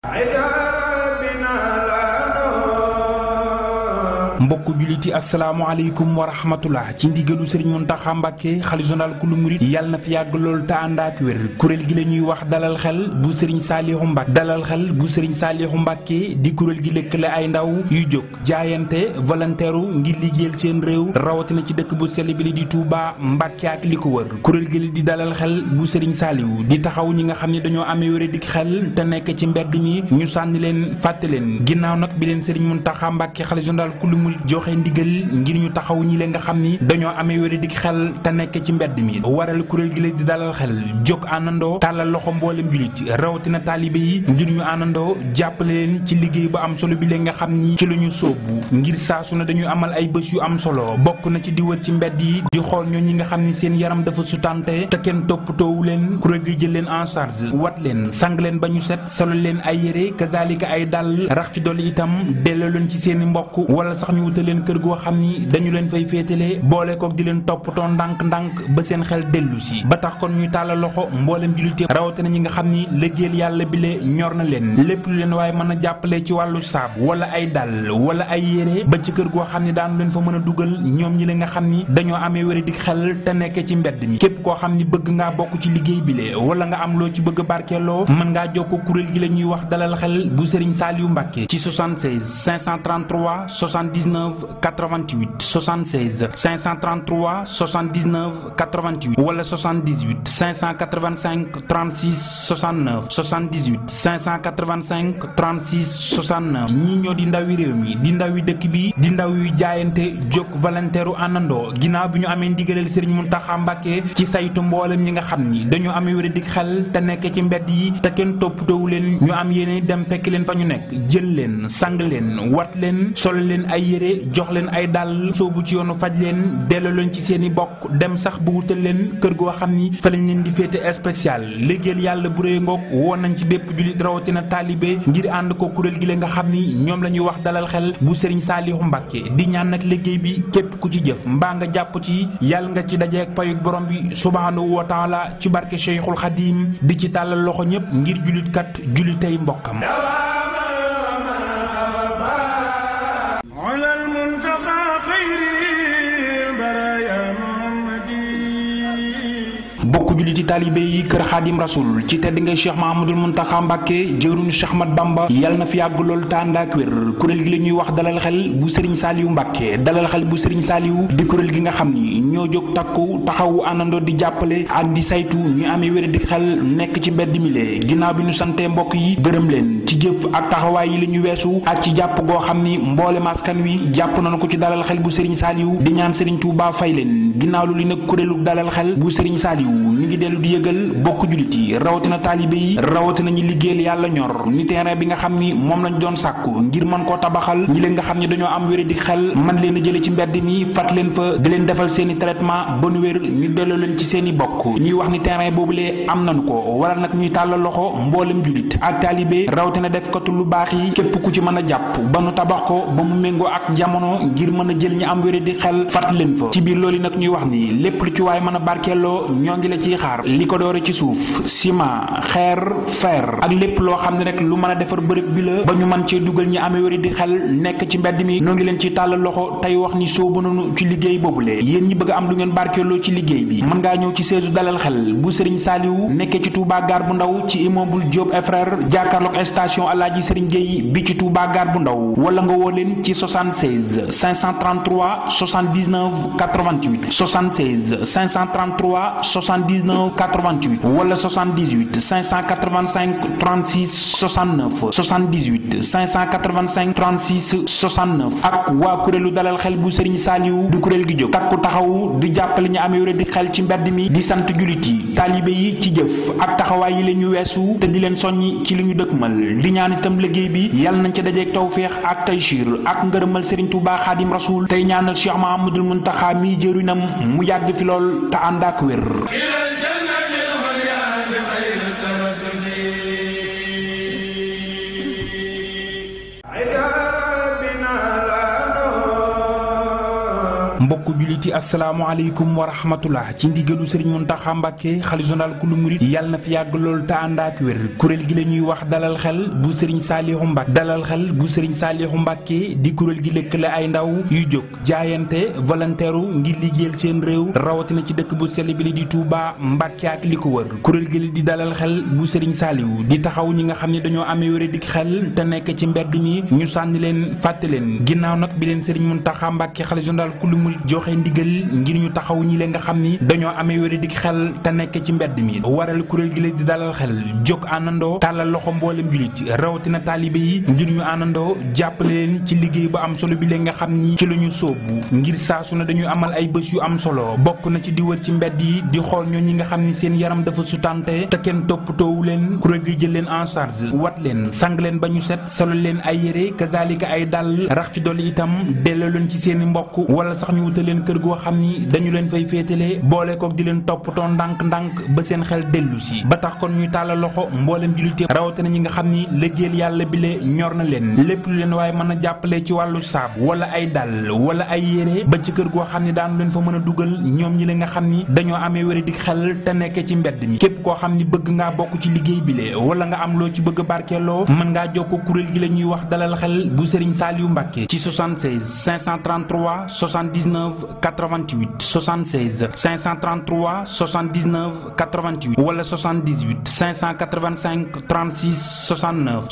mbokku juliti asalaamaaleykum wa rahmatullah ci ndigalu sëriñ Muntaxa Mbàkke xalifa général ku lu murit yàlla na fi yàgg lool te ànd ak wér kuréel gi la ñuy wax dalal xel bu sëriñ Saaliixu Mbàkke dalal xel bu sëriñ Saaliixu Mbàkke di kuréel gi lëkkale ay ndaw yu jóg jaayante volontaire ngir liggéeyal seen réew rawatina ci dëkk bu sell bi li di Touba Mbàkke ak li ko wër kuréel gi di dalal xel bu sëriñ Saaliwu di taxaw ñi nga xam ne dañoo amee wér dik xel te nekk ci mbedd mi ñu sànni leen fàtte leen ginnaaw nag bi leen sëriñ Muntaxa Mbàkke xalifa général ku lu murit joxe ndigal ngir ñu taxaw ñi leen nga xam ni dañoo amee wéri dik xel te nekk ci mbedd mi waral kuréel gi la di dalal xel jóg àndandoo tàllal loxo mboolem julit rawatina taalibe yi ngir ñu àndandoo jàppale leen ci liggéey bu am solo bi leen nga xam ni ci la ñu sóobu ngir saa su ne dañuy amal ay bés yu am solo bokk na ci di wër ci mbedd yi di xool ñoo ñi nga xam ni seen yaram dafa sutante te kenn toppatoowu leen kuréel gi jël leen en charge wat leen sang leen ba ñu set solo leen ay yére kazalika ay dàll rax ci dolli itam delloo leen ci seen i mbokk wala sax ñu wutal leen kër goo xam ni dañu leen fay féetale boole kook di leen toppatoo ndànk-ndànk ba seen xel dellu si ba tax kon ñuy tàllal loxo mboolem jullite rawatina ñi nga xam ni liggéeyal yàlla bi le ñor na leen lépp lu leen waaye mën a jàppale ci wàllu saab wala ay dàll wala ay yére ba ci kër goo xam ni daanu leen fa mën a dugal ñoom ñi la nga xam ni dañoo amee wéri di xel te nekk ci mbedd mi képp koo xam ni bëgg ngaa bokk ci liggéey bi le wala nga am loo ci bëgg barkeeloo mën ngaa jokko kuréel gi la ñuy wax dalal xel bu Serigne Saliou Mbacke ci 76 533 79 88 76 533 79 88 wala 78 585 36 69 78 585 36 69 ñii ñoo di ndawi réew mi di ndawi dëkk bi di ndaw yu jaayante jóg volontaire u àndandoo ginnaaw bi ñu amee ndigaleel Serigne Mountakha Mbacké ci saytu mboolem ñi nga xam ni dañoo amee wér dik xel te nekk ci mbedd yi te kenn toppatoowu leen ñu am yéene dem fekk leen fa ñu nekk jël leen sang leen wat leen sol leen ay yére jox leen ay dàll soobu ci yoonu faj leen delloo leen ci seen i bokk dem sax bu wutal leen kër goo xam ni fa lañ leen di féete spécial liggéeyal yàlla bu rëy ngoog woon nañ ci bépp jullit rawatina taalibe ngir ànd ko kuréel gi la nga xam ni ñoom la ñuy wax dalal xel bu Serigne Saliou Mbacke di ñaan nag liggéey bi képp ku ci jëf mbaa nga jàpp ci yàlla nga ci dajeek payuk borom bi subhanahu wa taala ci barke Cheikhul Khadim di ci tàllal loxo ñëpp ngir jullit kat jullitay mbokkam bokk julliti taalibe yi kër xaadim rasul ci tedd ngay cheikh mahamadul muntaxa mbàkke jëwriñu cheikh mat bamba yàlla na fi yàgg lool te ànd ak wér kuréel gi la ñuy wax dalal xel bu sëriñ saaliwu mbàkke dalal xel bu sëriñ saaliwu di kuréel gi nga xam ni ñoo jóg takku taxawu àndandoo di jàppale ak di saytu ñu amee wér di xel nekk ci mbedd mi lee ginnaaw bi ñu santee mbokk yi gërëm leen ci jëf ak taxawaay yi la ñu weesu ak ci jàpp goo xam ni mboole maskan wi jàpp nañu ko ci dalal xel bu sëriñ saaliwu di ñaan sëriñ Tuubaa fay leen ginnaaw lu li nag kuréelu dalal xel bu sëriñ saaliwu ñu ngi dellu di yëgal bokk jullit yi rawatina taalibe yi rawatina ñi liggéeyal yàlla ñor ni terrain bi nga xam ni moom lañ doon sàkku ngir mën koo tabaxal ñi leen nga xam ni dañoo am wéri di xel man leen a jële ci mbedd mi fat leen fa di leen defal seen i traitement ba nu wér ñu delloo leen ci seen i bokk ñuy wax ni terrain boobulee am nañu ko waral nag ñuy tàllal loxo mboolem jullit ak taalibe rawatina def katu lu baax yi képp ku ci mën a jàpp ba nu tabax ko ba mu méngoo ak jamono ngir mën a jël ñi am wéri di xel fat leen fa ci biir loolu nag ñuy wax ni lépp lu ci waay mën a barkeeloo ñoo ngi la ciy xaar li ko doore ci suuf ciment xeer fer ak lépp loo xam ne rek lu mën a defar bërëb bi la ba ñu mën cee dugal ñi amee wéri di xel nekk ci mbedd mi noo ngi leen ci tàllal loxo tey wax ni soobu nañu ci liggéey boobule yéen ñi bëgg am lu ngeen barkeeloo ci liggéey bi mën ngaa ñëw ci seesu dalal xel bu Serigne Saliou nekkee ci Touba Gare bu ndaw ci immeuble Diop et frère jàkkaarloog station Alaaji Serigne Gueye bi ci Touba Gare bu ndaw wala nga woo leen ci 76 533 79 88 76 533 79 88 wala 78 585 36 69 78 585 36 69 ak waa kuréelu dalal xel bu Serigne Saliou du kuréel gi jóg takku taxawu di jàppale ñu amee wér di xel ci mbedd mi di sant jullit yi taalibe yi ci jëf ak taxawaay yi la ñu weesu te di leen soññi ci li ñu dëkkmal di ñaan itam liggéey bi yàlla nañ ca dajeeg tawféex ak taysiir ak ngërëmal Serigne Touba Xaadim Rasul tey ñaanal Cheikh Mahamadul Muntaxa mi jërinam mu yàgg fi lool te ànd ak wér mbokku julliti asalaamaaleykum wa rahmatullah ci ndigalu sëriñ Muntaxa Mbàkke xalifa général kulu murit yàlla na fi yàgg lool te ànd ak wér kuréel gi la ñuy wax dalal xel bu sëriñ Saaliixu Mbàkke dalal xel bu sëriñ Saaliixu Mbàkke di kuréel gi lëkkale ay ndaw yu jóg jaayante volontaire ngir liggéeyal seen réew rawatina ci dëkk bu sell bi li di Touba Mbàkke ak li ko wër kuréel gi di dalal xel bu sëriñ Saaliwu di taxaw ñi nga xam ne dañoo amee wér dik xel te nekk ci mbedd mi ñu sànni leen fàtte leen ginnaaw nag bi leen sëriñ Muntaxa Mbàkke xalifa général kulu murit joxe ndigal ngir ñu taxaw ñi leen nga xam ni dañoo amee wér dik xel te nekk ci mbedd mi waral kuréel gi la di dalal xel jóg àndandoo tàllal loxo mboolem julit rawatina taalibe yi ngir ñu àndandoo jàppale leen ci liggéey bu am solo bi leen nga xam ni ci la ñu sóobu ngir saa su ne dañuy amal ay bés yu am solo bokk na ci di wër ci mbedd yi di xool ñoo ñi nga xam ni seen yaram dafa sutante te kenn toppatoowu leen kuréel gi jël leen en charge wat leen sang leen ba ñu set solo leen ay yére kazalika ay dàll rax ci dolli itam delloo leen ci seen i mbokk wala sax ñu wutal leen kër goo xam ni dañu leen fay féetale boole kook di leen toppatoo ndànk-ndànk ba seen xel dellu si ba tax kon ñuy tàllal loxo mboolem jullite rawatina ñi nga xam ni liggéeyal yàlla bi le ñor na leen lépp lu leen waaye mën a jàppale ci wàllu saabu wala ay dàll wala ay yére ba ci kër goo xam ni daanu leen fa mën a dugal ñoom ñi la nga xam ni dañoo amee wéri di xel te nekk ci mbedd mi képp koo xam ni bëgg ngaa bokk ci liggéey bi le wala nga am loo ci bëgg barkeeloo mën ngaa jokkoo kuréel gi la ñuy wax dalal xel bu Serigne Saliou Mbacke ci 76 533 79 88 76 533 79 88 wala 78 585 36 69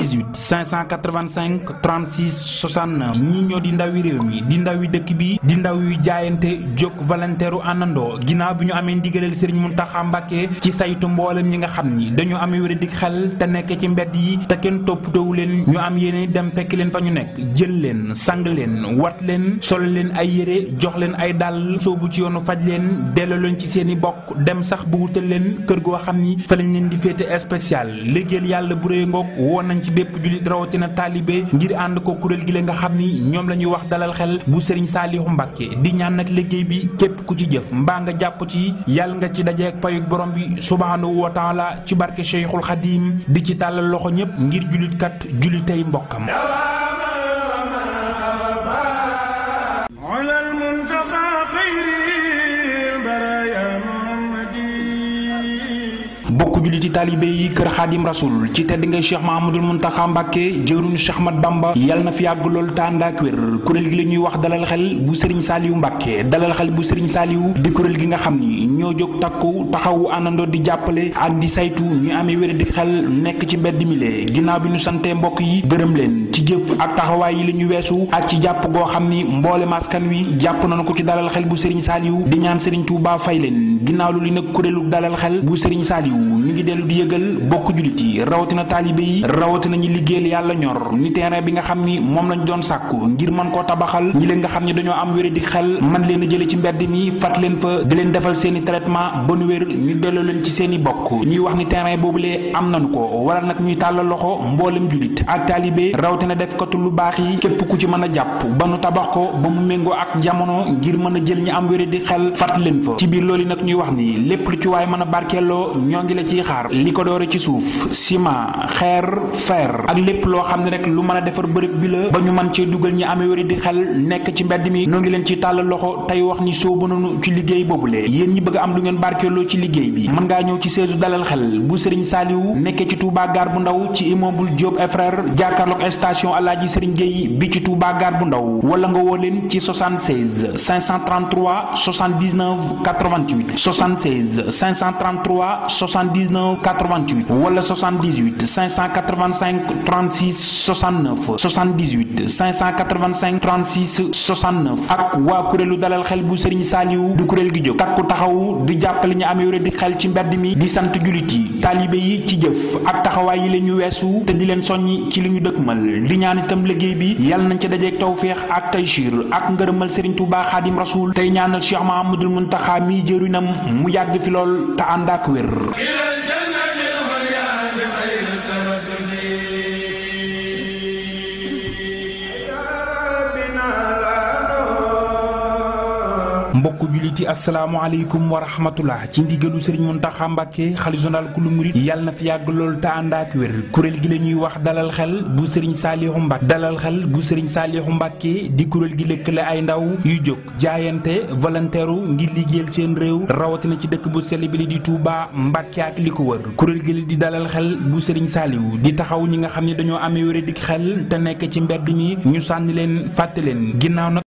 78 585 36 69 ñii ñoo di ndawi réew mi di ndawi dëkk bi di ndaw yu jaayante jóg volontaire àndandoo ginnaaw bi ñu amee ndigaleel Serigne Mountakha Mbacke ci saytu mboolem ñi nga xam ni dañoo amee wér di xel te nekk ci mbedd yi te kenn toppatoowu leen ñu am yéene dem fekk leen fa ñu nekk jël leen sang leen wat leen sol leen ay yére jox leen ay dàll soobu ci yoonu faj leen delloo leen ci seen i bokk dem sax bu wutal leen kër goo xam ni fa lañ leen di féete spécial liggéeyal yàlla bu rëy ngoog woon nañ ci bépp jullit rawatina taalibe ngir ànd ko kuréel gi la nga xam ni ñoom la ñuy wax dalal xel bu Serigne Saliou Mbacke di ñaan nag liggéey bi képp ku ci jëf mbaa nga jàpp ci yàlla nga ci dajeek payuk borom bi subhanahu wa taala ci barke Cheikhul Khadim di ci tàllal loxo ñëpp ngir jullit kat jullitay mbokkam bokk julliti taalibe yi kër xaadim rasul ci tedd ngay cheikh mahamadul muntaxa mbàkke jëwriñu cheikh mat bamba yàlla na fi yàgg lool te ànd ak wér kuréel gi la ñuy wax dalal xel bu sëriñ saaliwu mbàkke dalal xel bu sëriñ saaliwu di kuréel gi nga xam ni ñoo jóg takku taxawu àndandoo di jàppale ak di saytu ñu amee wér di xel nekk ci mbedd mi lee ginnaaw bi ñu santee mbokk yi gërëm leen ci jëf ak taxawaay yi la ñu weesu ak ci jàpp goo xam ni mboole maskan wi jàpp nañu ko ci dalal xel bu sëriñ saaliwu di ñaan sëriñ Tuubaa fay leen ginnaaw lu li nag kuréelu dalal xel bu sëriñ saaliwu ñu ngi dellu di yëgal bokk jullit yi rawatina taalibe yi rawatina ñi liggéeyal yàlla ñor ni terrain bi nga xam ni moom lañ doon sàkku ngir mën koo tabaxal ñi leen nga xam ni dañoo am wéri di xel man leen a jële ci mbedd mi fat leen fa di leen defal seen i traitement ba nu wér ñu delloo leen ci seen i bokk ñuy wax ni terrain boobulee am nañu ko waral nag ñuy tàllal loxo mboolem jullit ak taalibe rawatina def katu lu baax yi képp ku ci mën a jàpp ba nu tabax ko ba mu méngoo ak jamono ngir mën a jël ñi am wéri di xel fat leen fa ci biir loolu nag ñuy wax ni lépp lu ci waay mën a barkeeloo ñoo ngi la ciy xaar li ko doore ci suuf ciment xeer fer ak lépp loo xam ne rek lu mën a defar bërëb bi la ba ñu mën cee dugal ñi amee wéri di xel nekk ci mbedd mi noo ngi leen ci tàllal loxo tey wax ni soobu nañu ci liggéey boobule yéen ñi bëgg am lu ngeen barkeeloo ci liggéey bi mën ngaa ñëw ci seesu dalal xel bu Serigne Saliou nekkee ci Touba Gare bu ndaw ci immeuble Diop et frère jàkkaarloog station Alaaji Serigne Gueye bi ci Touba Gare bu ndaw wala nga woo leen ci 76 533 79 88 76 533 79 88 wala 78 585 36 69 78 585 36 69 ak waa kuréelu dalal xel bu Serigne Saliou du kuréel gi jóg takku taxaw di jàppale ñu amee wér di xel ci mbedd mi di sant jullit yi taalibe yi ci jëf ak taxawaay yi la ñu weesu te di leen soññi ci li ñu dëkkmal di ñaan itam liggéey bi yàlla nañ ca dajeeg tawféex ak taysiir ak ngërëmal Serigne Touba Xaadim Rasul tey ñaanal Cheikh Mahamadul Muntaxa mi jërinam mu yàgg fi lool te ànd ak wér mbokku jullit yi asalaamaaleykum wa rahmatullah ci ndigalu sëriñ Muntaxa Mbàkke xalifa général kulu murit yàlla na fi yàgg lool te ànd ak wér kuréel gi la ñuy wax dalal xel bu sëriñ Saaliixu Mbàkke dalal xel bu sëriñ Saaliixu Mbàkke di kuréel gi lëkkale ay ndaw yu jóg jaayante volontaire ngir liggéeyal seen réew rawatina ci dëkk bu sell bi li di Touba Mbàkke ak li ko wër kuréel gi di dalal xel bu sëriñ Saaliwu di taxaw ñi nga xam ne dañoo amee wér dik xel te nekk ci mbedd mi ñu sànni leen fàtte leen ginnaaw nag